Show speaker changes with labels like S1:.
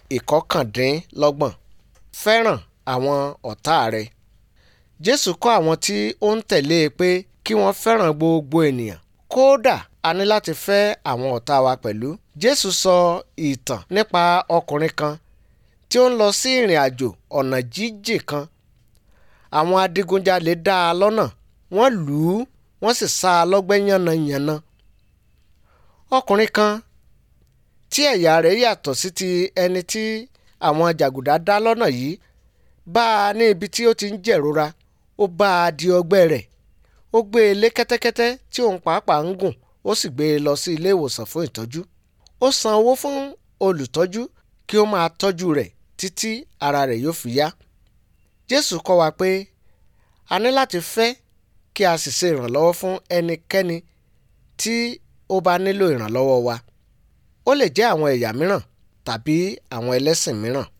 S1: ìkọkàndínlọ́gbọ̀n fẹ́ràn àwọn ọ̀tá rẹ jésù kọ́ àwọn tí ó ń tẹ̀lé e pé kí wọ́n fẹ́ràn gbogbo ènìyàn kódà a ní láti fẹ́ àwọn ọ̀tá wa pẹ̀lú jésù sọ ìtàn nípa ọkùnrin kan tí ó ń lọ sí ìrìn àjò ọ̀nà jíjìn kan àwọn adigunjalè dá a lọ́nà wọ́n lù ú wọ́n sì sá a lọ́gbẹ́ yánnayànna ọkùnrin kan tí ẹ̀yà rẹ̀ yàtọ̀ sí ti ẹni tí àwọn jàgùdà dá lọ́nà yìí bá a ní ibi tí ó ti ń jẹ̀rora ó bá a di ọgbẹ́ rẹ̀ ó gbé e lé kẹ́tẹ́kẹ́tẹ́ tí òun pàápàá ń gùn ó sì gbé e lọ sí ilé ìwòsàn fún ìtọ́jú ó san owó fún olùtọ́jú kí ó máa tọ́jú rẹ̀ títí ara rẹ̀ yóò fi yá jésù kọ́ wa pé a ní láti fẹ́ kí a sì ṣe ìrànlọ́wọ́ fún ẹnikẹ́ni tí ó bá nílò ìrànlọ́wọ́ wa ó lè jẹ́ àwọn ẹ̀yà mìíràn tàbí àwọn ẹlẹ́sìn mìíràn